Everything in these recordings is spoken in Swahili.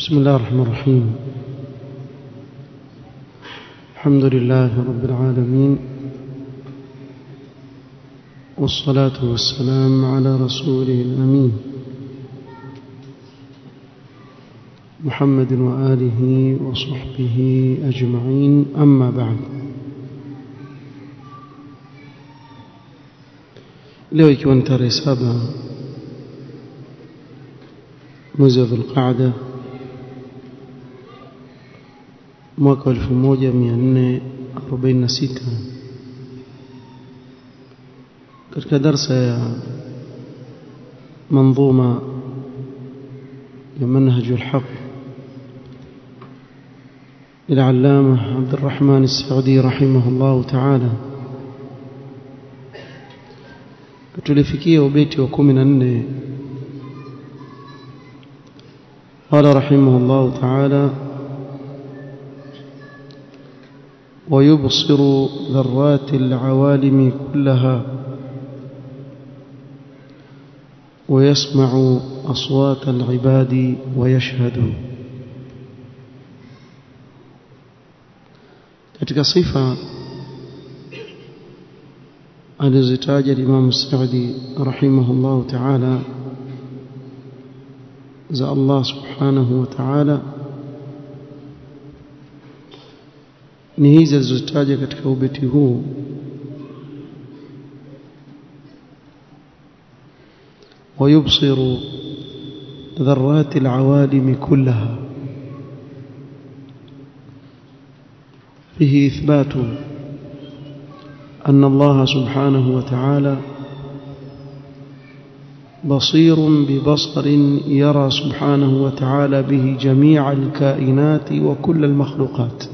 بسم الله الرحمن الرحيم الحمد لله رب العالمين والصلاة والسلام على رسوله الأمين محمد وآله وصحبه أجمعين أما بعد leo ikiwa ni tarehe saba mwezi wa dhulqaada mwaka wa 1446 katika darsa ya manظومة ya منهج الحق للعلامة عبد الرحمن السعدي رحمه الله تعالى tulifikia ubeti wa 14 قال رحمه الله تعالى ويبصر ذرات العوالم كلها ويسمع أصوات العباد ويشهد katika sifa alizitaja Imam Saudi rahimahullah ta'ala za Allah subhanahu wa ta'ala ni hizi alizozitaja katika ubeti huu ويبصر ذرات العوالم كلها فيه إثبات أن الله سبحانه وتعالى بصير ببصر يرى سبحانه وتعالى به جميع الكائنات وكل المخلوقات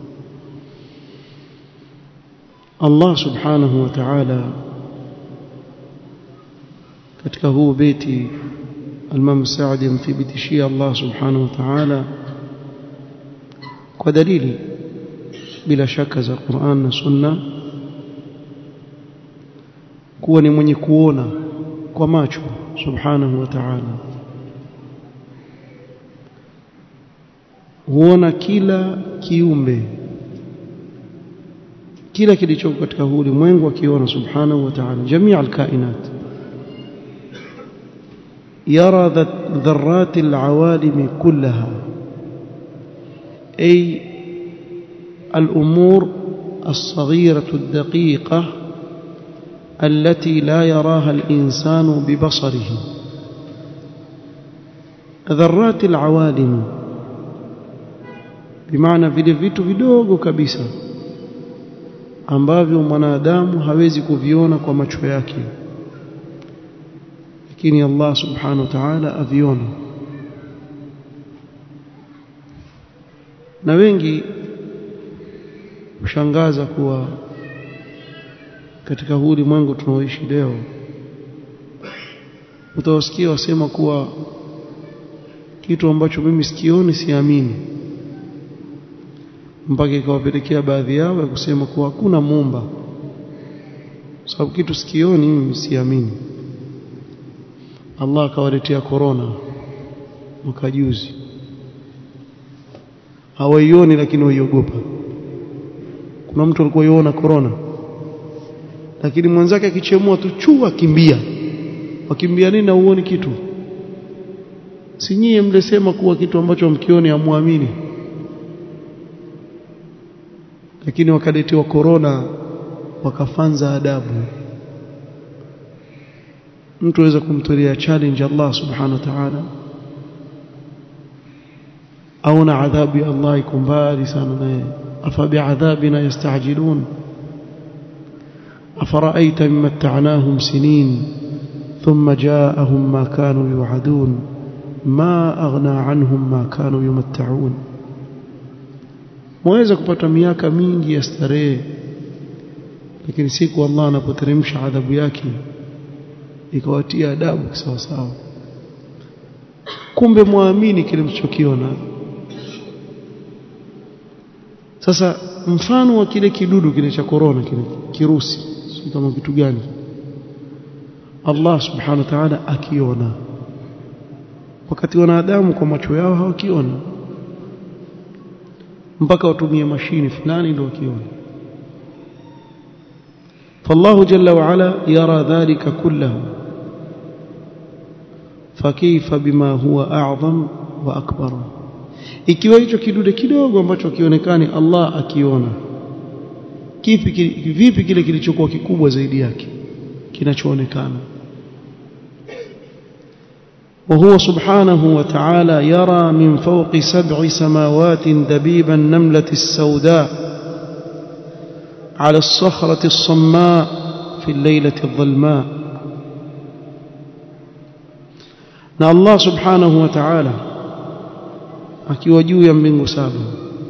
الله سبحانه وتعالى katika huu beti Imam Saadi amthibitishia Allah subhanahu wa ta'ala kwa dalili bila shaka za Qur'an na Sunna kuwa ni mwenye kuona kwa macho subhanahu wa ta'ala huona kila kiumbe kila kilichoko katika huu ulimwengu akiona subhanahu wa ta'ala jamii alkainat يرى ذرات العوالم كلها أي الأمور الصغيرة الدقيقة التي لا يراها الإنسان ببصره ذرات العوالم بمعنى vile vitu vidogo kabisa ambavyo mwanadamu hawezi kuviona kwa macho yake lakini Allah subhanahu wa ta'ala aviona na wengi ushangaza kuwa katika huu ulimwengu tunaoishi leo utawasikia wasema kuwa kitu ambacho mimi sikioni siamini mpaka ikawapelekea baadhi yao ya kusema kuwa hakuna muumba sababu kitu sikioni mimi siamini Allah akawaletea korona mwaka juzi hawaioni lakini waiogopa kuna mtu alikuwa yuona korona lakini mwenzake akichemua tu chua kimbia wakimbia nini na uoni kitu si nyie mlisema kuwa kitu ambacho mkioni hamwamini lakini wakaletewa korona wakafanza adabu mtu aweza kumtolea challenge Allah subhanahu wa ta'ala au na adhabu ya Allah iko mbali sana naye afa bi'adhabina yasta'jilun أفرأيت من متعناهم سنين ثم جاءهم ما كانوا يوعدون ما أغنى عنهم ما كانوا يمتعون mwaweza kupata miaka mingi ya starehe lakini siku Allah anapoteremsha adhabu yake ikawatia adabu sawa sawa kumbe muamini kile mlichokiona sasa mfano wa kile kidudu kile cha korona kile kirusi si kama kitu gani Allah subhanahu wa ta'ala akiona wakati wanadamu kwa macho yao hawakiona mpaka watumie mashini fulani ndio wakiona فالله جل وعلا يرى ذلك كله فكيف بما هو أعظم وأكبر ikiwa hicho kidude kidogo ambacho kionekani Allah akiona kipi vipi kile kilichokuwa kikubwa zaidi yake kinachoonekana وهو سبحانه وتعالى يرى من فوق سبع سماوات دبيب النملة السوداء على الصخرة الصماء في الليلة الظلماء na Allah subhanahu wa ta'ala akiwa juu ya mbingu saba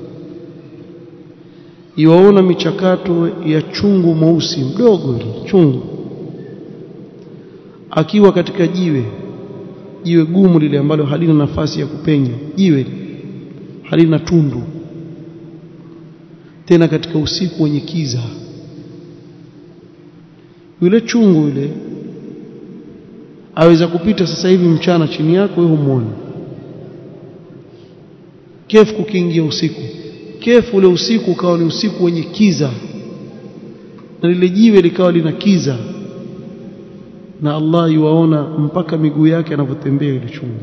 iwaona michakato ya chungu mweusi mdogo ile chungu akiwa katika jiwe jiwe gumu lile ambalo halina nafasi ya kupenya jiwe halina tundu tena katika usiku wenye kiza yule chungu yule aweza kupita sasa hivi mchana chini yako wewe humuone kefu kukiingia usiku kefu ule usiku ukawa ni usiku wenye kiza na lile jiwe likawa lina kiza na Allah yuwaona mpaka miguu yake anavyotembea ile chungu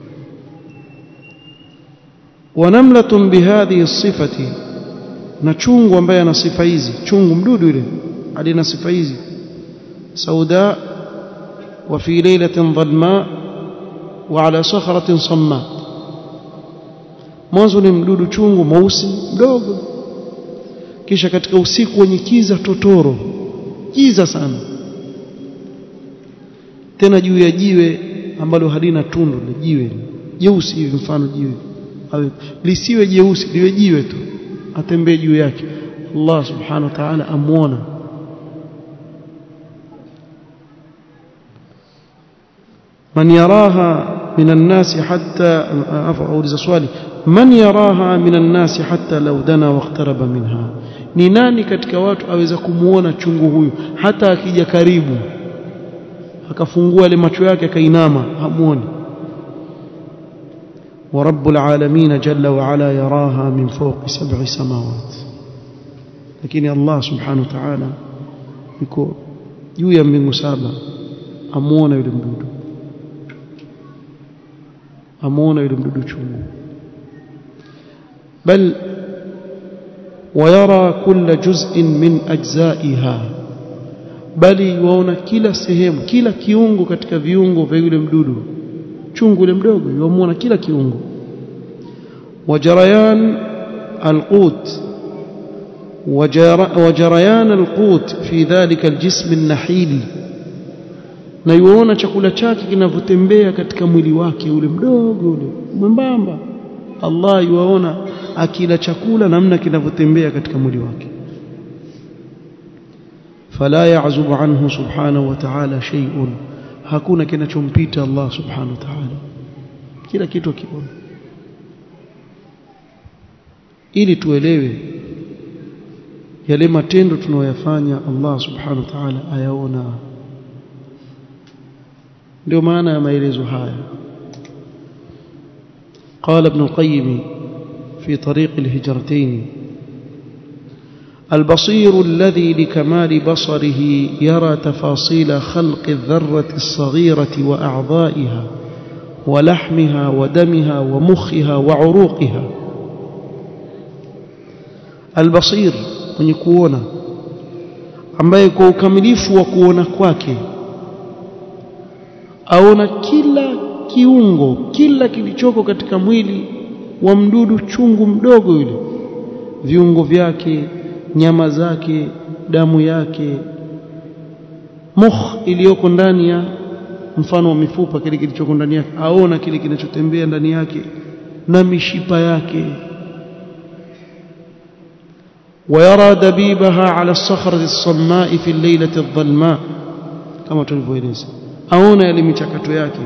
wanamlatun bihadhihi sifati na chungu ambaye ana sifa hizi chungu mdudu yule alina sifa hizi sauda wa fi lailatin dhalma wa ala sakhratin samma mwanzo ni mdudu chungu mweusi mdogo kisha katika usiku wenye kiza totoro kiza sana tena juu ya jiwe ambalo halina tundu la jiwe jeusi hivi mfano jiwe awe lisiwe jeusi liwe jiwe tu atembee juu yake Allah subhanahu wa ta'ala amuona من يراها من الناس حتى أولز سؤالي من يراها من الناس حتى لو دنا واقترب منها ni nani katika watu aweza kumuona chungu huyu hata akija karibu akafungua ile macho yake akainama hamuoni ورب العالمين جل وعلا يراها من فوق سبع سماوات لكن الله سبحانه وتعالى yuko juu ya mbingu saba amuona yule mdudu amuona yule mdudu chungu bal ويرى كل جزء من أجزائها bali waona kila sehemu kila kiungo katika viungo vya yule mdudu chungu yule mdogo yuamuona kila kiungo wajarayan alqut وجريان القوت في ذلك الجسم النحيل na yuona chakula chake kinavyotembea katika mwili wake ule mdogo ule mwembamba Allah yuwaona akila chakula namna kinavyotembea katika mwili wake fala ya'zubu anhu subhanahu wa ta'ala shay'un hakuna kinachompita Allah subhanahu wa ta'ala kila kitu kiona ili tuelewe yale matendo tunayoyafanya Allah subhanahu wa ta'ala ayaona ndio maana ya maelezo haya قال ابن القيم في طريق الهجرتين البصير الذي لكمال بصره يرى تفاصيل خلق الذرة الصغيرة وأعضائها ولحمها ودمها ومخها وعروقها البصير mwenye kuona ambaye kwa ukamilifu wa kuona kwake aona kila kiungo kila kilichoko katika mwili wa mdudu chungu mdogo yule viungo vyake nyama zake damu yake mukh iliyoko ndani ya mfano wa mifupa kile kilichoko ndani yake aona kile kinachotembea ndani yake na mishipa yake ويرى دبيبها على الصخرة الصماء في الليلة الظلماء كما tulivyoeleza aona yale michakato yake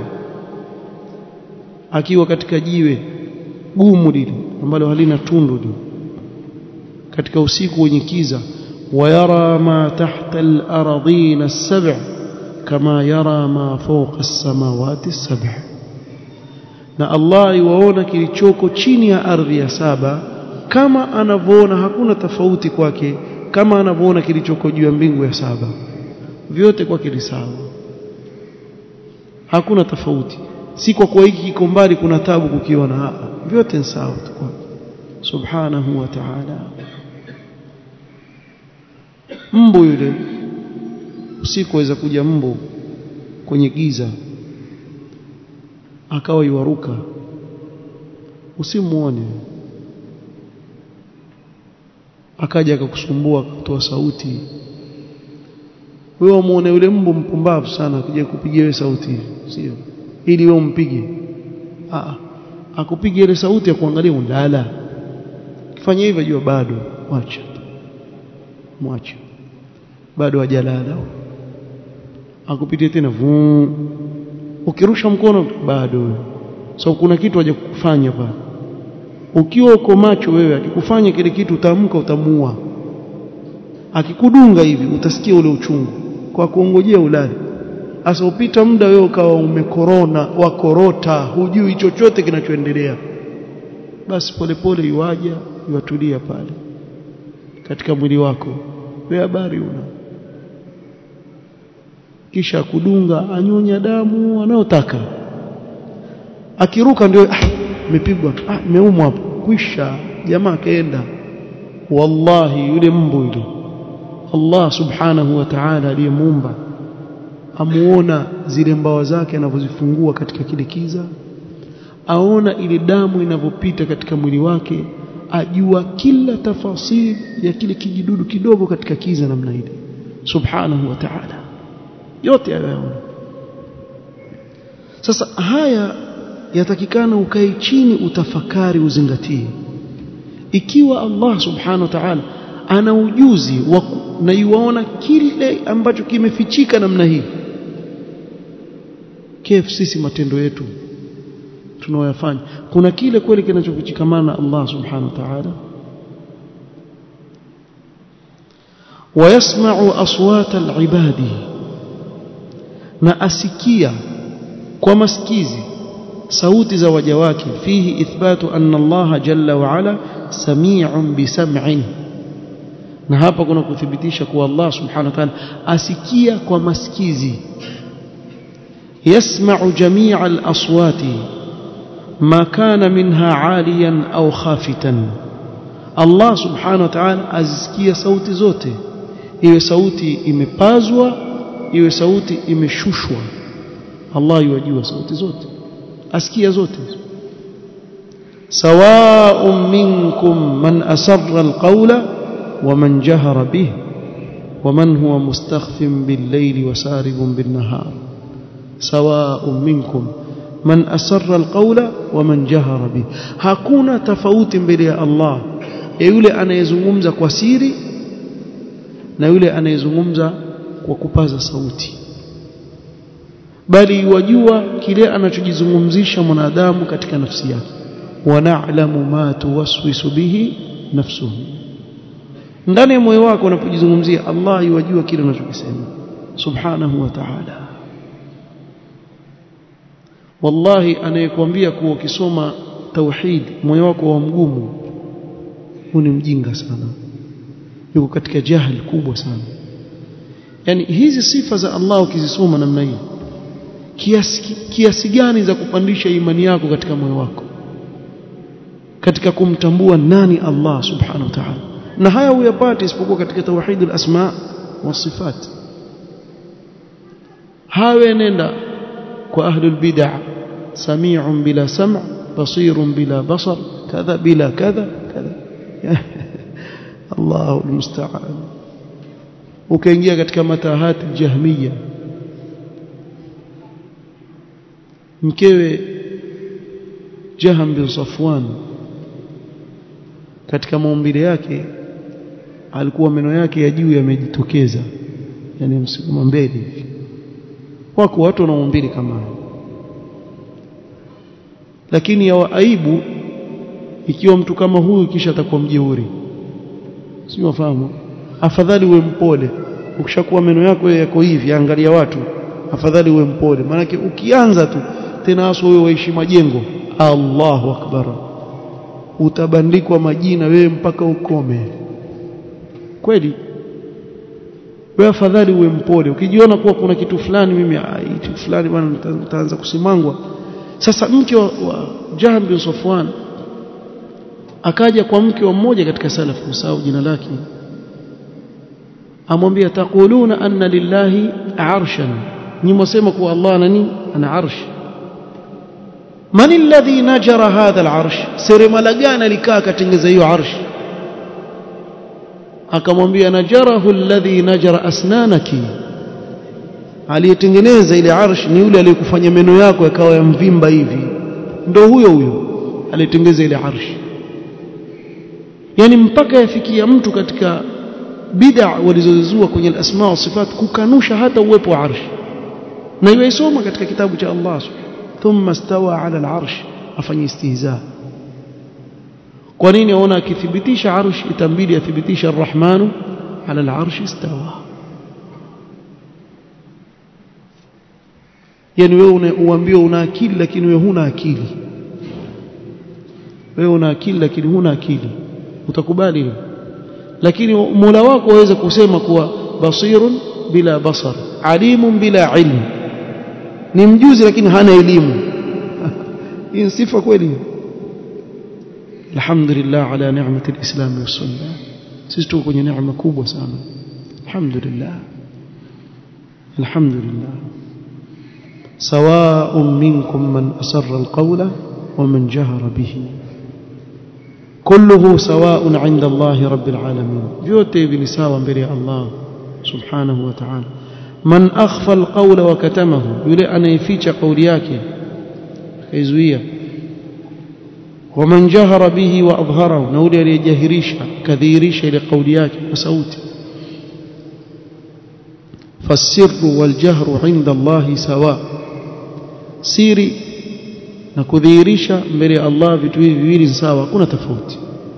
akiwa katika jiwe gumu lile ambalo halina tundu lile katika usiku wenye kiza ويرى ما تحت الأرضين السبع كما يرى ما فوق السماوات السبع na Allah iwaona kilichoko chini ya ardhi ya saba kama anavyoona hakuna tofauti kwake kama anavyoona kilichoko juu ya mbingu ya saba vyote kwake ni sawa hakuna tofauti si kwa kuwa hiki kiko mbali kuna tabu kukiona vyote ni sawa tu kwake subhanahu wa ta'ala mbu yule usiku waweza kuja mbu kwenye giza akawa yuaruka usimuone akaja akakusumbua kutoa sauti wewe umuone yule mbu mpumbavu sana akija kupigia wewe sauti sio ili wewe umpige ah akupige ile sauti ya kuangalia undala kifanya hivyo jua bado mwacha mwacha bado hajalala akupitie tena vuu ukirusha mkono bado so kuna kitu haja kufanya pale ukiwa uko macho wewe akikufanya kile kitu utaamka utamuua akikudunga hivi utasikia ule uchungu kwa kuongojea ulali asa upita muda wewe ukawa umekorona wakorota hujui chochote kinachoendelea basi polepole iwaja iwatulia pale katika mwili wako wewe habari una kisha kudunga anyonya damu anayotaka akiruka ndio imepigwa ah, ah imeumwa hapo kwisha jamaa kaenda wallahi yule mbu yule Allah subhanahu wa ta'ala aliyemuumba amuona zile mbawa zake anavyozifungua katika kile kiza aona ile damu inavyopita katika mwili wake ajua kila tafasili ya kile kijidudu kidogo katika kiza namna ile subhanahu wa ta'ala yote ayaona sasa haya yatakikana ukae chini utafakari uzingatie ikiwa Allah subhanahu wa ta'ala ana ujuzi wa na yuwaona kile ambacho kimefichika namna hii kef sisi matendo yetu tunaoyafanya kuna kile kweli kinachofichikamana na Allah subhanahu wa ta'ala ويسمع أصوات العباد na asikia kwa masikizi sauti za waja wake fihi ithbatu anna Allah jalla wa ala sami'un bisam'in na hapa kuna kuthibitisha kuwa Allah subhanahu wa ta'ala asikia kwa masikizi yasma'u jami'a al-aswati ma kana minha 'aliyan au khafitan Allah subhanahu wa ta'ala azisikia sauti zote iwe sauti imepazwa iwe sauti imeshushwa Allah yajua sauti zote asikia zote sawa'un minkum man asarra alqawla wa man jahara bih wa man huwa mustakhfin bil-layli wa saribun bin-nahar sawa'un minkum man asarra alqawla wa man jahara bih hakuna tofauti mbele ya Allah ya yule anayezungumza kwa siri na yule anayezungumza kwa kupaza sauti bali wajua kile anachojizungumzisha mwanadamu katika nafsi yake wana'lamu ma tuwaswisu bihi nafsuhu ndani ya moyo wako unapojizungumzia Allah yajua kile unachokisema subhanahu wa ta'ala wallahi anayekwambia kuwa ukisoma tauhid moyo wako wa mgumu huu ni mjinga sana yuko katika jahil kubwa sana yani hizi sifa za Allah ukizisoma namna hii kiasi, kiasi gani za kupandisha imani yako katika moyo wako katika kumtambua nani Allah subhanahu wa ta'ala na haya huyapati isipokuwa katika tauhid al-asma wa sifat hawe nenda kwa ahlul bid'ah sami'un bila sam' basirun bila basar kadha bila kadha kadha Allahu almusta'an ukaingia katika matahati jahmiya mkewe Jaham bin Safwan katika maumbile yake alikuwa meno yake ya juu yamejitokeza yani msikuma mbele hivi wako watu wana maumbile kama lakini ya aibu ikiwa mtu kama huyu kisha atakuwa mjeuri si wafahamu afadhali uwe mpole ukishakuwa meno yako yako hivi angalia watu afadhali uwe mpole maanake ukianza tu tena hasa wewe waishi majengo Allahu akbar utabandikwa majina wewe mpaka ukome kweli wewe afadhali uwe mpole ukijiona kuwa kuna kitu fulani mimi kitu fulani bwana nitaanza kusimangwa sasa mke wa, wa Jahm bin Safwan akaja kwa mke wa mmoja katika salafu usahau jina lake amwambia taquluna anna lillahi arshan ni mwasema kuwa Allah ana nini ana arsh man alladhi najara hadha al-arsh seremala gani alikaa katengeza hiyo arsh akamwambia najarahu alladhi najara asnanaki aliyetengeneza ile arsh ni yule aliyekufanya meno yako yakawa ya mvimba hivi ndo huyo huyo aliyetengeneza ile arsh yani mpaka yafikia mtu katika bid'a walizozizua kwenye al-asma wa sifat kukanusha hata uwepo wa arsh na iwaisoma katika kitabu cha Allah thumma stawa ala al-arsh afanye istihza kwa nini aona akithibitisha arsh itambidi athibitisha ar-rahmanu ala al-arsh istawa yani wewe uambiwa una akili lakini wewe huna akili wewe una akili lakini huna akili utakubali hilo lakini Mola wako waweza kusema kuwa basirun bila basar alimun bila ilmu ni mjuzi lakini hana elimu hii ni sifa kweli alhamdulillah ala ni'mati alislam wasunna sisi tuko kwenye neema kubwa sana alhamdulillah alhamdulillah سواء منكم من أسر القول ومن جهر به كله سواء عند الله رب العالمين vyote hivi ni sawa mbele ya Allah subhanahu wa ta'ala man akhfa alqawla wa katamahu yule anayeficha kauli yake kaizuia ومن جهر به واظهره na yule aliyejahirisha kadhihirisha ile kauli yake kwa sauti فالسر والجهر عند الله سواء siri na kudhihirisha mbele ya Allah vitu hivi viwili sawa hakuna tofauti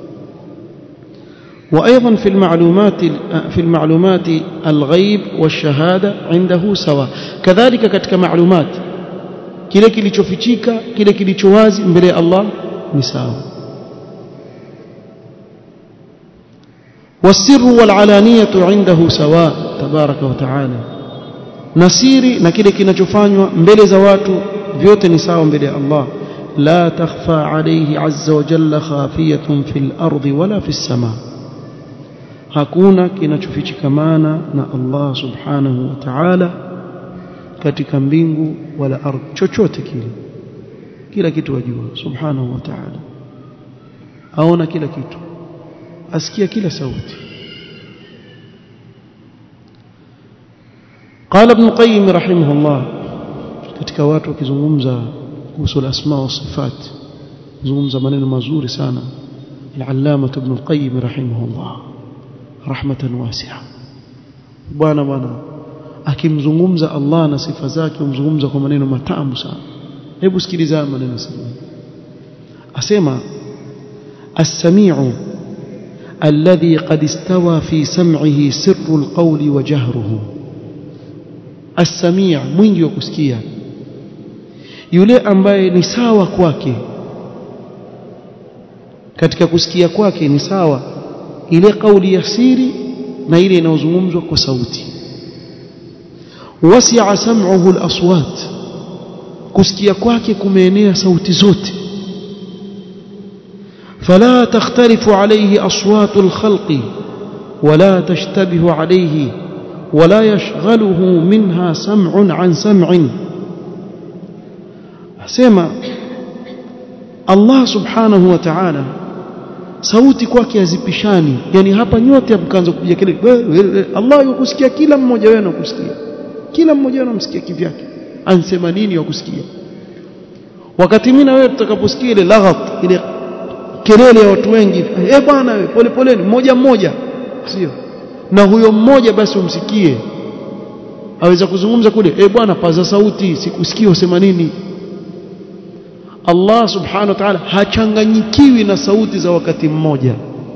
وايضا في المعلومات في المعلومات الغيب والشهاده عنده سواء كذلك katika معلومات kile kilichofichika kile kilicho wazi mbele ya Allah ni sawa والسر والعلانيه عنده سواء تبارك وتعالى nasiri na kile kinachofanywa mbele za watu vyote ni sawa mbele ya Allah la takhfa alayhi azza wa jalla khafiyatun fil ardi wala fis sama hakuna kinachofichikamana na Allah subhanahu wa ta'ala katika mbingu wala ardhi chochote kile kila kitu wajua subhanahu wa ta'ala aona kila kitu asikia kila sauti قال ابن القيم رحمه الله katika watu wakizungumza kuhusu al-asma wa sifat zungumza maneno mazuri sana al-allama ibn al-qayyim rahimahullah rahmatan wasi'a bwana bwana akimzungumza Allah na sifa zake umzungumza kwa maneno matamu sana hebu sikiliza maneno sana asema as-sami'u alladhi qad istawa fi sam'ihi sirru al-qawli wa jahruhu as-sami' mwingi wa kusikia yule ambaye ni sawa kwake katika kusikia kwake ni sawa ile kauli ya siri na ile inayozungumzwa kwa sauti wasi'a sam'uhu al-aswat kusikia kwake kumeenea sauti zote فلا تختلف عليه أصوات الخلق ولا تشتبه عليه ولا يشغله منها سمع عن سمع سمع الله سبحانه وتعالى sauti kwake hazipishani yani hapa nyote mkaanza kupiga kelele Allah yukusikia kila mmoja wenu anakusikia kila mmoja wenu anamsikia kivyake ansema nini wakusikia wakati mimi na wewe tutakaposikia ile laghat ile kelele ya watu wengi eh bwana wewe pole poleni mmoja mmoja sio na huyo mmoja basi umsikie aweza kuzungumza kule eh bwana paza sauti sikusikia usema nini Allah subhanahu wa ta'ala hachanganyikiwi na sauti za wakati mmoja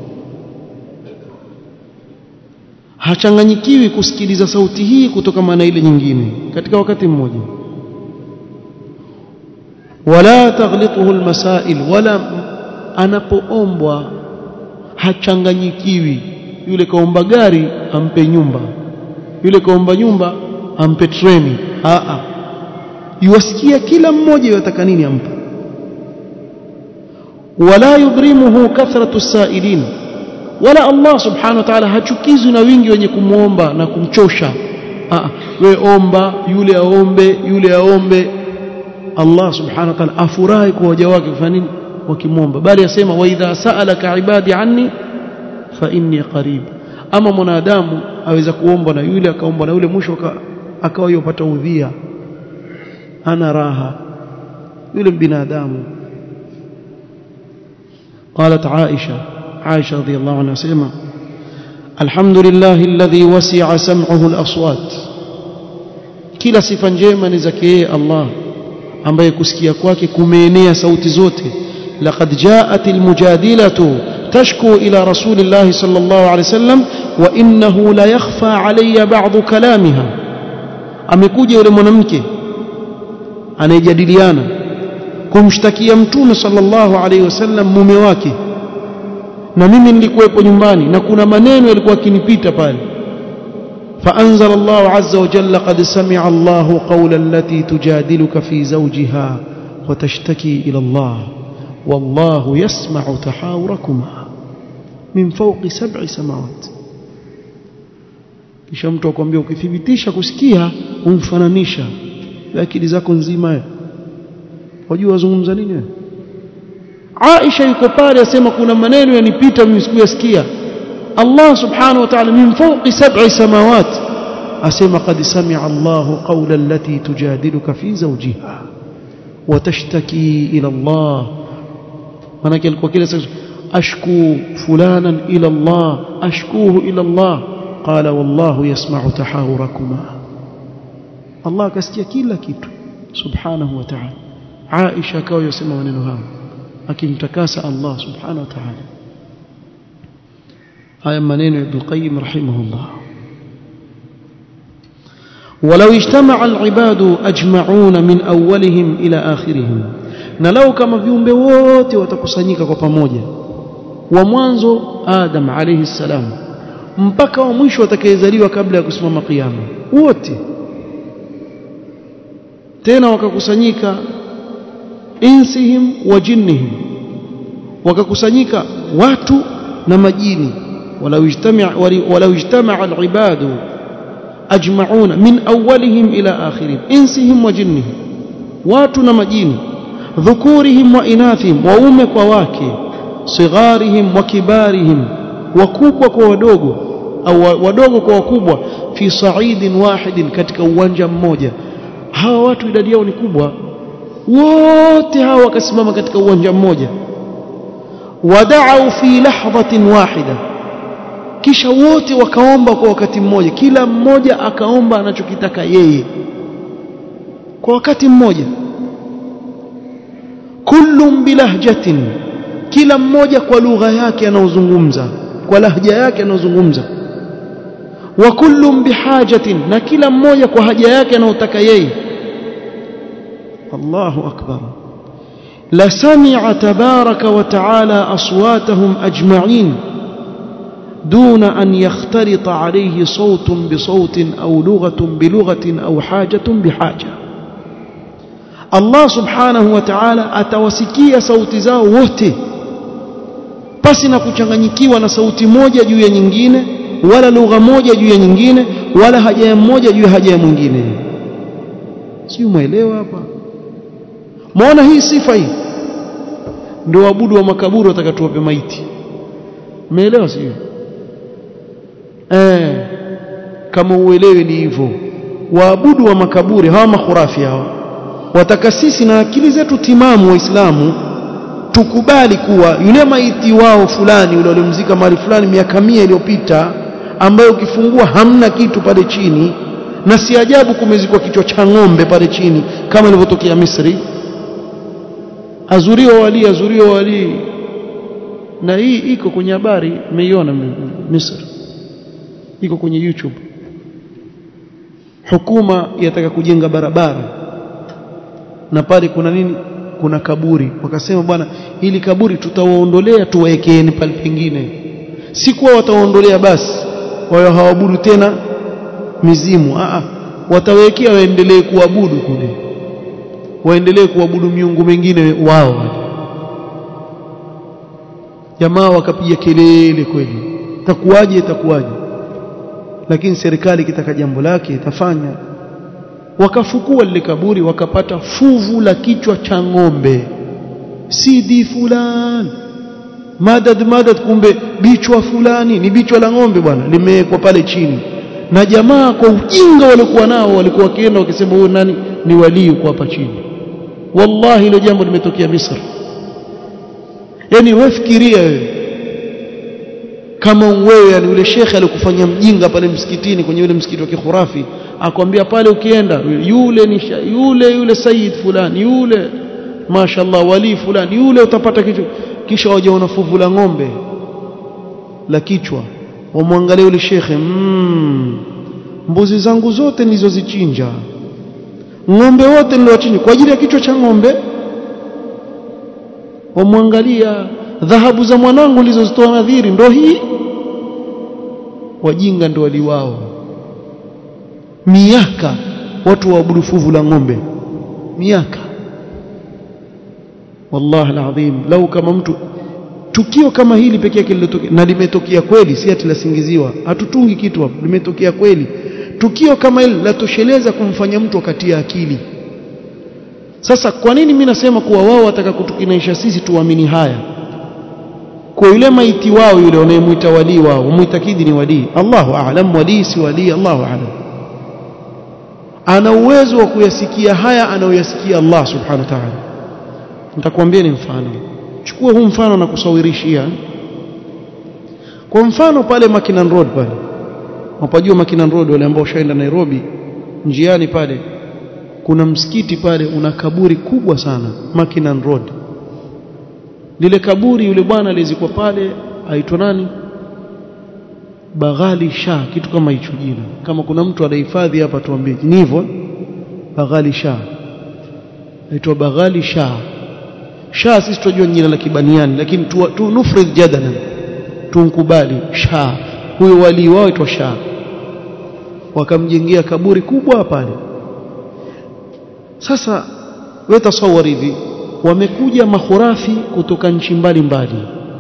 hachanganyikiwi kusikiliza sauti hii kutoka na ile nyingine katika wakati mmoja wala taghlituhu almasail wala anapoombwa hachanganyikiwi yule kaomba gari ampe nyumba yule kaomba nyumba ampe treni a a yuwasikia kila mmoja yataka nini ampe wala yudrimuhu kathratu sailin wala Allah subhanahu wa ta'ala hachukizwi na wingi wenye kumwomba na kumchosha ah we omba yule aombe yule aombe Allah subhanahu wa ta'ala afurahi kwa waja wake kufanya nini wakimwomba bali asema wa idha sa'alaka ibadi anni fa inni qarib ama mwanadamu aweza kuomba na yule akaomba na yule mwisho akawa yopata udhia ana raha yule binadamu قالت عائشة عائشة رضي الله عنها سيما الحمد لله الذي وسع سمعه الأصوات kila sifa njema ni zake yeye Allah ambaye kusikia kwake kumeenea sauti zote laqad jaat almujadilatu tashku ila rasulillahi sallallahu alayhi wasallam wa innahu la yakhfa alayya ba'd kalamiha amekuja yule mwanamke anayejadiliana kumshtakia mtume sallallahu alayhi wasallam mume wake na mimi nilikuwepo nyumbani na kuna maneno yalikuwa akinipita pale فأنزل الله عز وجل قد سمع الله قول التي تجادلك في زوجها وتشتكي إلى الله والله يسمع تحاوركما من فوق سبع سماوات kisha mtu akwambia ukithibitisha kusikia umfananisha akili zako nzima wajua wazungumza nini Aisha yuko pale asema kuna maneno yanipita mimi sikuyasikia Allah subhanahu wa ta'ala min fawqi sab'i samawat asema qad sami'a Allahu qawla allati tujadiluka fi zawjiha wa tashtaki ila Allah manake alikuwa kila siku ashku fulanan ila Allah ashkuhu ila Allah qala wallahu yasma'u tahawurakuma Allah akasikia kila kitu subhanahu wa ta'ala Aisha akawa yasema maneno hayo akimtakasa Allah subhanahu wa ta'ala haya maneno ya Ibn Qayyim rahimahullah ولو اجتمع العباد أجمعون من أولهم إلى آخرهم na lau kama viumbe wote watakusanyika kwa pamoja wa mwanzo Adam alayhi salam mpaka wa mwisho atakayezaliwa kabla ya kusimama kiyama wote tena wakakusanyika insihim wa jinnihim wakakusanyika watu na majini ولو اجتمع ولو اجتمع العباد أجمعون من أولهم إلى آخرهم إنسهم وجنهم واتنا مجين ذكورهم وإناثهم وأمك وواكي صغارهم وكبارهم وكوبك ودوغو أو ودوغو وكوبwa في صعيد واحد katika uwanja mmoja hawa watu idadi yao ni kubwa wote hawa wakasimama katika uwanja mmoja wada'u fi lahdhatin wahida kisha wote wakaomba kwa wakati mmoja kila mmoja akaomba anachokitaka yeye kwa wakati mmoja kullum bilahjatin kila mmoja kwa lugha yake anaozungumza kwa lahja yake anaozungumza wa kullum bihajatin na kila mmoja kwa haja yake anayotaka yeye Allahu akbar la sami'a tabaraka wa ta'ala aswatahum ajma'in دون أن يختلط عليه صوت بصوت أو لغة بلغة أو حاجة بحاجة الله سبحانه وتعالى atawasikia sauti zao wote pasi na kuchanganyikiwa na sauti moja juu ya nyingine wala lugha moja juu ya nyingine wala haja ya mmoja juu ya haja ya mwingine si umeelewa hapa muona hii sifa hii ndio waabudu wa makaburi watakatuwape maiti umeelewa sio eh kama uelewe ni hivyo waabudu wa makaburi hawa makhurafi hawa wataka sisi na akili zetu timamu waislamu tukubali kuwa yule maiti wao fulani yule walimzika mahali fulani miaka mia iliyopita ambayo ukifungua hamna kitu pale chini na si ajabu kumezikwa kichwa cha ng'ombe pale chini kama ilivyotokea Misri azuriwa wali azuriwa wali na hii iko kwenye habari mmeiona Misri iko kwenye YouTube hukuma yataka kujenga barabara na pale kuna nini kuna kaburi wakasema bwana hili kaburi tutawaondolea tuwaekeeni pale pengine si kuwa watawaondolea basi wao hawaabudu tena mizimu a watawekea waendelee kuabudu kule waendelee kuabudu miungu mingine wao jamaa wakapiga kelele kweli itakuwaje itakuwaje lakini serikali kitaka jambo lake itafanya wakafukua lile kaburi wakapata fuvu la kichwa cha ng'ombe sidi fulani madad madad kumbe bichwa fulani ni bichwa la ng'ombe bwana limewekwa pale chini na jamaa kwa ujinga walikuwa nao walikuwa wakienda wakisema huyo nani ni walii kwa hapa chini wallahi hilo jambo limetokea Misri yani wewe fikiria wewe kama wewe yani yule shekhe alikufanya mjinga pale msikitini kwenye yule msikiti wa kikhurafi akwambia pale ukienda yule ni yule yule sayyid fulani yule mashallah wali fulani yule utapata kichwa kisha waje unafuvu la ng'ombe la kichwa wamwangalie yule shekhe mm, mbuzi zangu zote nilizozichinja ng'ombe wote niliwachinja kwa ajili ya kichwa cha ng'ombe wamwangalia dhahabu za mwanangu nilizozitoa nadhiri ndo hii wajinga ndo waliwao miaka watu waabudu fuvu la ng'ombe miaka wallahi alazim lau kama mtu tukio kama hili pekee yake lilotokea na limetokea kweli si ati lasingiziwa hatutungi kitu hapo limetokea kweli tukio kama hili latosheleza kumfanya mtu akatia akili sasa kwa nini mimi nasema kuwa wao wataka kutukinaisha sisi tuamini haya kwa yule maiti wao yule wanayemuita walii wao muitakidi ni walii Allahu a'lam walii si walii Allahu a'lam ana uwezo wa kuyasikia haya anayoyasikia Allah subhanahu wa ta'ala nitakwambia ni mfano chukua huu mfano na kusawirishia kwa mfano pale Makinan Road pale wapajua Makinan Road wale ambao ushaenda Nairobi njiani pale kuna msikiti pale una kaburi kubwa sana Makinan Road lile kaburi yule bwana alizikwa pale aitwa nani Baghali Shah kitu kama hicho jina kama kuna mtu anahifadhi hapa tuambie ni hivyo Baghali Shah aitwa Baghali Shah Shah sisi tunajua jina la kibaniani lakini tu, tu nufrid jadala tunkubali Shah huyo wali wao aitwa Shah wakamjengea kaburi kubwa pale sasa wewe tasawari hivi wamekuja mahurafi kutoka nchi mbalimbali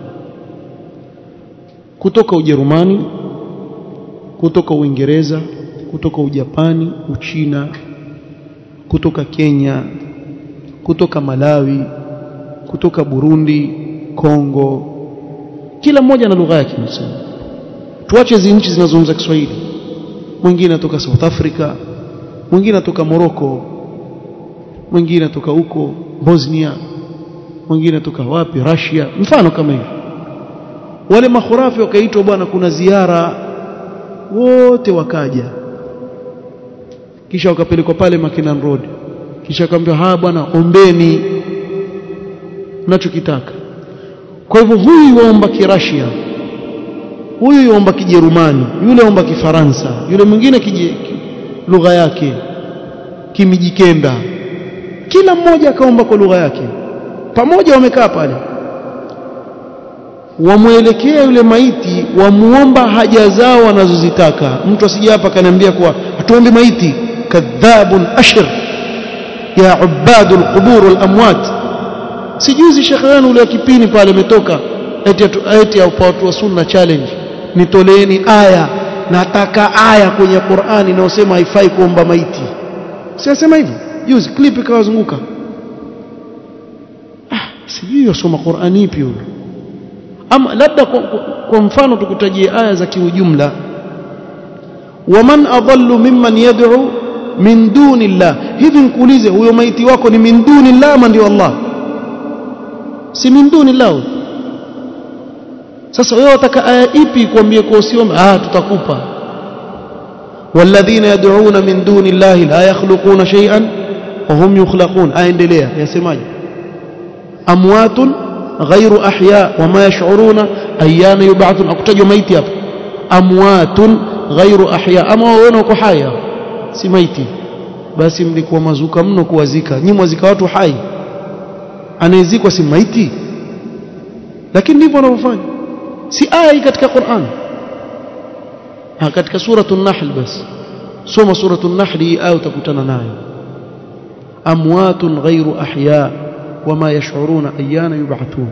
kutoka Ujerumani kutoka Uingereza kutoka Ujapani Uchina kutoka Kenya kutoka Malawi kutoka Burundi Kongo kila mmoja na lugha yake msema tuache hizi nchi zinazozungumza Kiswahili mwingine atoka South Africa mwingine atoka Morocco mwingine atoka huko Bosnia mwingine atoka wapi Russia mfano kama hivi wale makhurafi wakaitwa bwana kuna ziara wote wakaja kisha wakapelekwa pale Makinan Road kisha akaambiwa ha bwana ombeni mnachokitaka kwa hivyo huyu waomba kirashia huyu waomba kijerumani yule waomba kifaransa yule mwingine kije lugha yake kimijikenda kila mmoja akaomba kwa lugha yake pamoja wamekaa pale wamwelekea yule maiti wamuomba haja zao wanazozitaka mtu asije hapa kaniambia kuwa hatuombi maiti kadhabun ashir ya ubadul qubur wal amwat sijuzi shekhe wenu ule kipini pale ametoka eti eti watu wa sunna challenge nitoleeni aya nataka aya kwenye Qur'ani inayosema haifai kuomba maiti siyasema hivyo juzi clip ikawazunguka ah sijui yasoma Qur'ani ipi huyo ama labda kwa, kwa, kwa mfano tukutajie aya za kiujumla waman adallu mimman yad'u min duni llah hivi nikuulize huyo maiti wako ni min duni llah ama ndio Allah si min duni llah sasa wewe wataka aya ipi kuambie kwa usiome ah tutakupa والذين يدعون من دون الله لا يخلقون شيئا وهم يخلقون aendelea yasemaje amwatun غير أحياء وما يشعرون أيان يبعثون أكتجوا ميتي hapa amwatun غير أحياء ama waona uko hai si maiti basi mlikuwa mazuka mno kuwazika nyinyi mwazika watu hai anayezikwa si maiti lakini ndivyo wanavyofanya si aya hii katika Qur'an ha katika suratul nahl basi soma suratul nahl hii aya utakutana nayo amwatun ghairu ahya wama yash'uruna ayyana yub'athun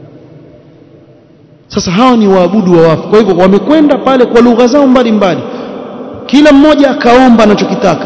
sasa hawa ni waabudu wa wafu kwa hivyo wamekwenda pale kwa lugha zao mbalimbali kila mmoja akaomba anachokitaka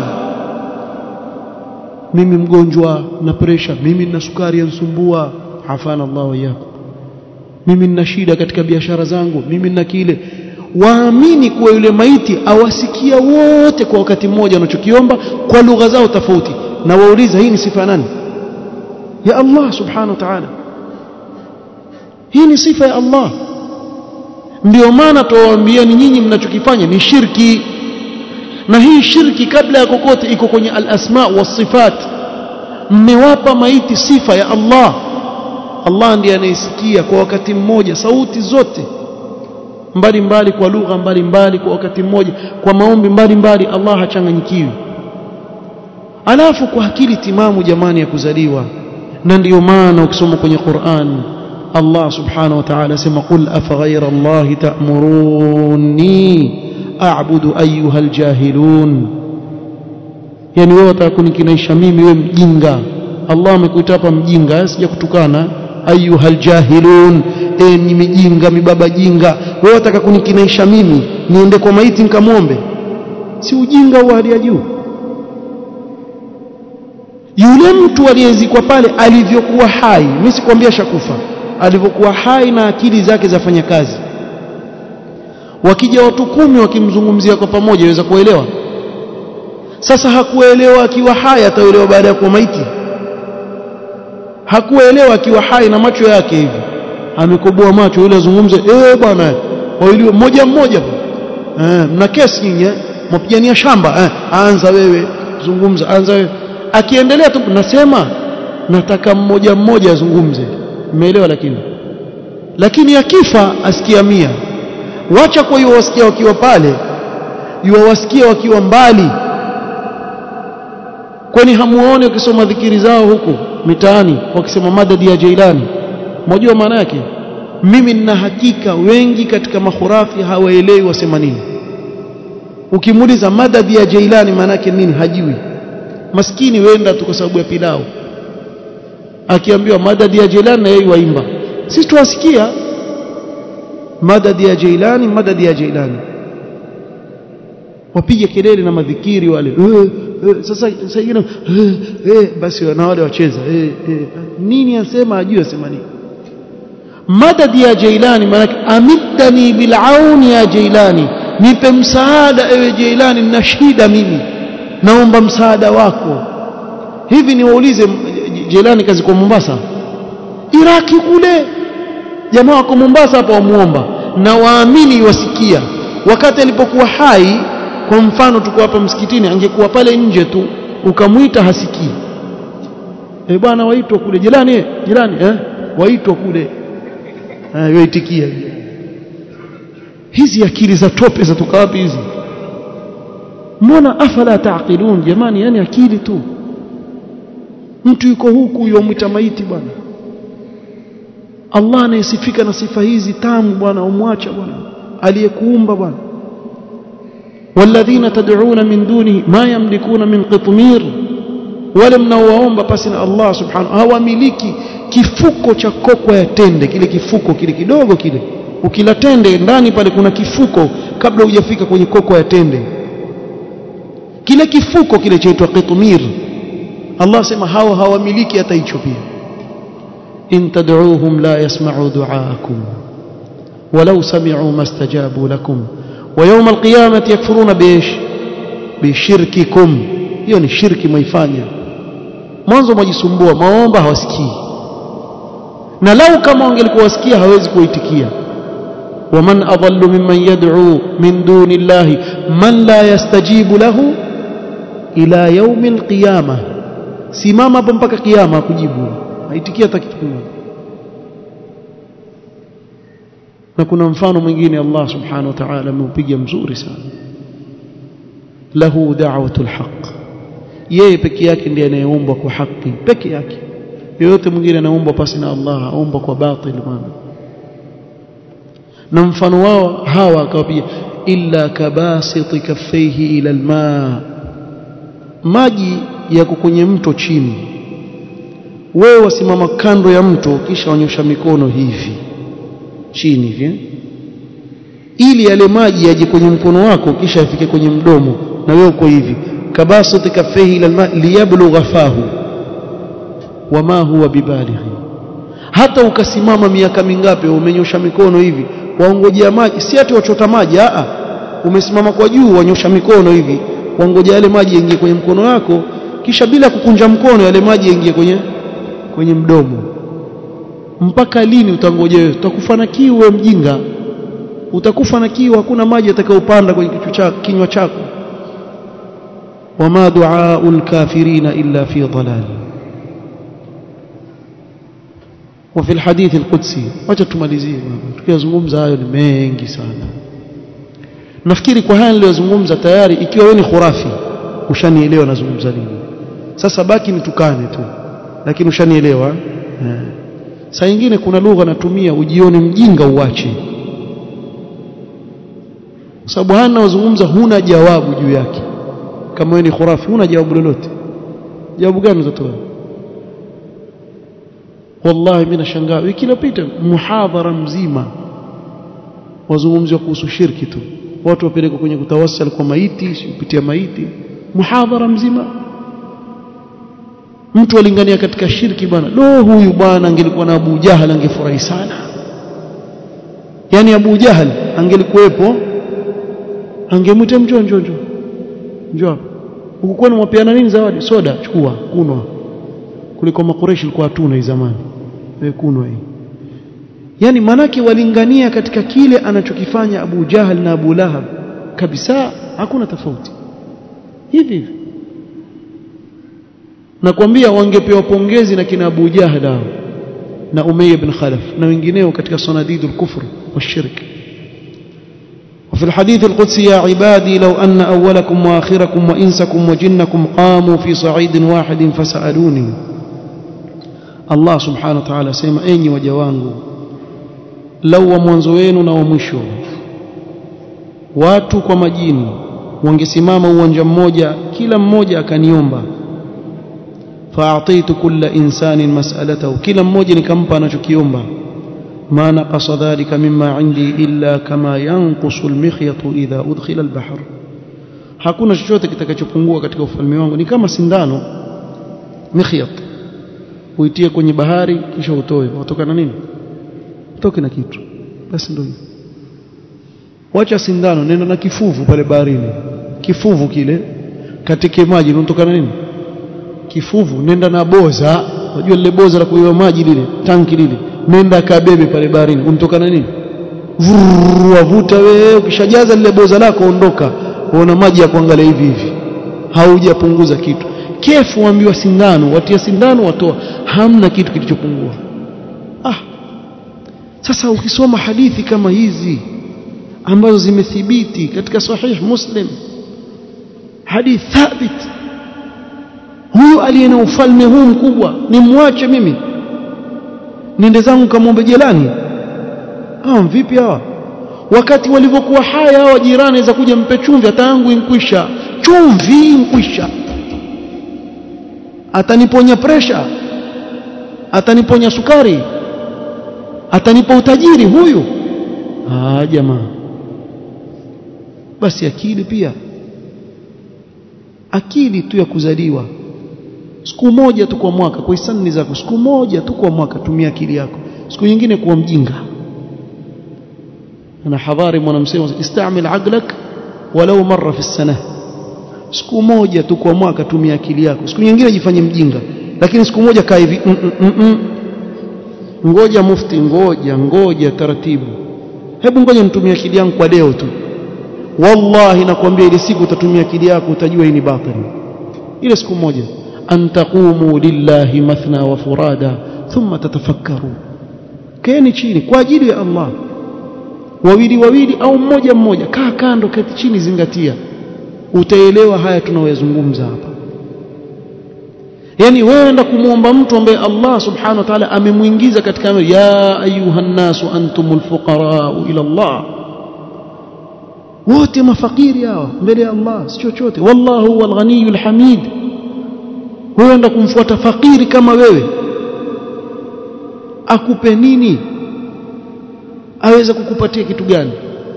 mimi mgonjwa na presha mimi nina sukari yansumbua afana Allah wa yakum mimi nina shida katika biashara zangu mimi nina kile waamini kuwa yule maiti awasikia wote kwa wakati mmoja wanachokiomba kwa lugha zao tofauti na wauliza hii ni sifa ya nani ya Allah subhanahu wa ta'ala hii ni sifa ya Allah ndio maana tuwaambieni nyinyi mnachokifanya ni shirki na hii shirki kabla ya kokote iko kwenye al-asma was-sifat mmewapa maiti sifa ya Allah Allah ndiye anayesikia kwa wakati mmoja sauti zote mbalimbali kwa lugha mbalimbali kwa wakati mmoja kwa maombi mbalimbali Allah hachanganyikiwi alafu kwa akili timamu jamani ya kuzaliwa na ndiyo maana ukisoma kwenye Qur'an Allah subhanahu wa ta'ala sema qul afaghayra Allah ta'muruni a'budu ayyuha aljahilun yani wewe utakunikinaisha mimi wewe mjinga Allah amekuita hapa mjinga sija kutukana ayyuha aljahilun e ni mijinga mibaba jinga wewe unataka kunikinaisha mimi niende kwa maiti nikamwombe si ujinga wa hali ya juu yule mtu aliyezikwa pale alivyokuwa hai mimi sikwambia shakufa alivyokuwa hai na akili zake zafanya kazi wakija watu kumi wakimzungumzia kwa pamoja yaweza kuelewa sasa hakuelewa akiwa hai ataelewa baada ya kuwa maiti hakuelewa akiwa hai na macho yake hivi amekoboa macho yule azungumze eh bwana wawili mmoja mmoja eh mna kesi nyinyi mpigania shamba eh anza wewe zungumza anza wewe akiendelea tu nasema nataka mmoja mmoja azungumze umeelewa lakini lakini akifa asikia mia wacha kwa hiyo wasikia wakiwa pale yuwasikia wakiwa mbali kwani hamuone ukisoma dhikiri zao huku mitaani wakisema madadi ya Jailani mmoja maana yake mimi nina hakika wengi katika makhurafi hawaelewi wasema nini ukimuuliza madadi ya Jailani maana yake nini hajui maskini wenda tu kwa sababu ya pilau akiambiwa madadi ya Jailani na yeye waimba sisi tuwasikia madadi ya Jailani madadi ya Jailani wapige kelele na madhikiri wale eh, eh, sasa sasa ingine eh, eh, basi na wale wacheza eh, eh, nini asema ajue asema nini madadi ya Jailani maana amiddani bilauni ya Jailani nipe msaada ewe Jailani nina shida mimi naomba msaada wako hivi niwaulize Jailani kazi kwa Mombasa Iraki kule jamaa wako Mombasa hapa wamuomba na waamini wasikia wakati alipokuwa hai kwa mfano tuko hapa msikitini angekuwa pale nje tu ukamwita hasikii eh bwana waitwa kule jirani jirani eh waitwa kule eh yaitikia hizi akili za tope zatoka wapi hizi mbona afala taqilun jamani yani akili tu mtu yuko huku yomwita maiti bwana Allah anayesifika na sifa hizi tamu bwana umwacha bwana aliyekuumba bwana والذين تدعون من دونه ما يملكون من قطمير wale mnaowaomba pasi na Allah subhanahu hawamiliki kifuko cha kokwa ya tende kile kifuko kile kidogo kile ukila tende ndani pale kuna kifuko kabla hujafika kwenye kokwa ya tende kile kifuko kile chaitwa qitmir Allah sema hao hawamiliki hata hicho pia in tad'uuhum la yasma'u du'aakum walau sami'u mastajabu lakum ويوم القيامة يكفرون بإيش بشرككم hiyo ni shirki mwaifanya mwanzo mwajisumbua maomba hawasikii na lau kama wangelikuwa wasikia hawezi kuitikia waman adallu mimman yad'u min duni llahi man la yastajibu lahu ila yaumi alqiyama simama hapo mpaka kiyama kujibu haitikia hata kitu kimoja na kuna mfano mwingine Allah subhanahu wa ta'ala ameupiga mzuri sana lahu da'watul haqq yeye peke yake ndiye anayeombwa kwa haki peke yake yoyote mwingine anaomba pasi na Allah aomba kwa batil maana na mfano wao hawa akawapiga illa kabasiti kaffaihi ila alma maji yako kwenye mto chini wewe wasimama kando ya mto kisha wanyosha mikono hivi chini hivi ili yale maji yaje kwenye mkono wako kisha yafike kwenye mdomo na wewe uko hivi kabasati kaffaihi ila alma liyablugha fahu wama huwa bibalighi hata ukasimama miaka mingapi umenyosha mikono hivi waongojea maji si ati wachota maji a umesimama kwa juu wanyosha mikono hivi waongojea yale maji yaingie kwenye mkono wako kisha bila kukunja mkono yale maji yaingie kwenye kwenye mdomo mpaka lini utangojea wewe utakufa na kiu wewe mjinga utakufa na kiu hakuna maji yatakayopanda kwenye kichwa chako kinywa chako wama duaul kafirina illa fi dhalal وفي الحديث القدسي wacha tumalizie tukiyazungumza hayo ni mengi sana nafikiri kwa haya niliyozungumza tayari ikiwa wewe ni khurafi ushanielewa nazungumza nini sasa baki nitukane tu lakini ushanielewa eh. saa nyingine kuna lugha natumia ujione mjinga uache kwa sababu haya ninayozungumza huna jawabu juu yake kama wewe ni khurafi huna jawabu lolote jawabu gani utatoa wallahi mimi nashangaa wiki iliyopita muhadhara mzima wazungumziwa kuhusu shirki tu watu wapelekwa kwenye kutawassal kwa maiti kupitia maiti muhadhara mzima mtu alingania katika shirki bwana lo huyu bwana angelikuwa na Abu Jahal angefurahi sana yani Abu Jahal angelikuwepo angemwita njoo njoo njoo njoo ukikuwa mwapeana nini zawadi soda chukua kunwa kuliko makureshi ilikuwa hatuna hii zamani wewe kunwa hii yani manake walingania katika kile anachokifanya Abu Jahal na Abu Lahab kabisa hakuna tofauti hivi hivi nakwambia wangepewa pongezi na kina Abu Jahal hao na Umayya ibn Khalaf na wengineo katika sanadidul kufr washirk وفي الحديث القدسي يا عبادي لو أن أولكم وآخركم وإنسكم وجنكم قاموا في صعيد واحد فسألوني Allah subhanahu wa ta'ala asema enyi waja wangu lau wa mwanzo wenu na wa mwisho watu kwa majini wangesimama uwanja mmoja kila mmoja akaniomba fa'atitu kulla insanin mas'alatahu kila mmoja nikampa anachokiomba ma naqasa dhalika mimma indi illa kama yanqusu almikhyatu idha udkhila albahr hakuna chochote kitakachopungua katika ufalme wangu ni kama sindano mikhyat uitie kwenye bahari kisha utoe watoka na nini utoke na kitu basi ndio hivyo wacha sindano nenda na kifuvu pale baharini kifuvu kile katika maji unatoka na nini kifuvu nenda na boza unajua lile boza la kuiwa maji lile tanki lile nenda kabebe pale baharini unatoka na nini wavuta wewe ukishajaza lile boza lako ondoka uona maji ya kuangalia hivi hivi haujapunguza kitu kefu waambiwa sindano watia sindano watoa hamna kitu kilichopungua ah sasa ukisoma hadithi kama hizi ambazo zimethibiti katika sahih muslim hadith thabit huyu aliye na ufalme huu mkubwa nimwache mimi niende zangu kamwombe jelani ah vipi hawa wakati walivyokuwa haya hawa jirani za kuja mpe chumvi hata yangu inkwisha chumvi inkwisha ataniponya presha ataniponya sukari atanipa utajiri huyu ah jamaa basi akili pia akili tu ya kuzaliwa siku moja tu kwa mwaka kwa hisani zako siku moja tu kwa mwaka tumia akili yako siku nyingine kuwa mjinga na hadhari mwanamsema istamil aqlak walau marra fi sana siku moja tu kwa mwaka tumia akili yako siku nyingine jifanye mjinga lakini siku moja kaa hivi mm, mm, mm. ngoja mufti ngoja ngoja taratibu hebu ngoja nitumie akili yangu kwa leo tu wallahi nakwambia ile siku utatumia akili yako utajua hii ni batili ile siku moja an taqumu lillahi mathna wa furada thumma tatafakkaru keni chini kwa ajili ya Allah wawili wawili au mmoja mmoja kaa kando keti chini zingatia utaelewa haya tunayoyazungumza hapa yani wewe enda kumuomba mtu ambaye Allah subhanahu wa ta'ala amemuingiza katika ya ayuhan nasu antumul fuqara ila Allah wote mafakiri hawa mbele ya Allah si chochote wallahu huwal ghaniyul hamid wewe enda kumfuata fakiri kama wewe akupe nini aweza kukupatia kitu gani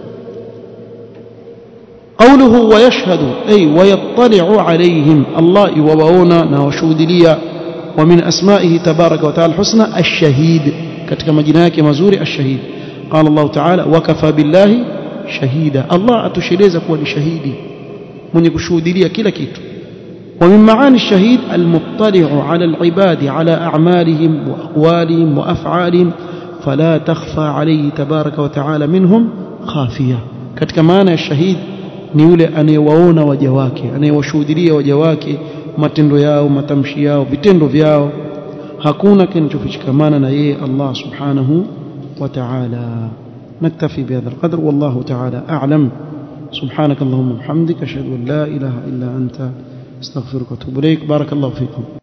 قوله ويشهد أي ويطلع عليهم الله يوواونا نوشودليا ومن أسمائه تبارك وتعالى الحسنى الشهيد كتك مجناك مزوري الشهيد قال الله تعالى وكفى بالله شهيدا الله أتشريز كون شهيدي من يكشودليا كلا كيتو ومن معاني الشهيد المطلع على العباد على أعمالهم وأقوالهم وأفعالهم فلا تخفى عليه تبارك وتعالى منهم خافية كتك معنى الشهيد ni yule anayewaona waja wake anayewashuhudia waja wake matendo yao matamshi yao vitendo vyao hakuna kinachofichikamana na yeye Allah subhanahu wa ta'ala نكتفي بهذا القدر والله تعالى أعلم سبحانك اللهم وبحمدك أشهد أن لا إله إلا أنت استغفرك واتوب إليك بارك الله فيكم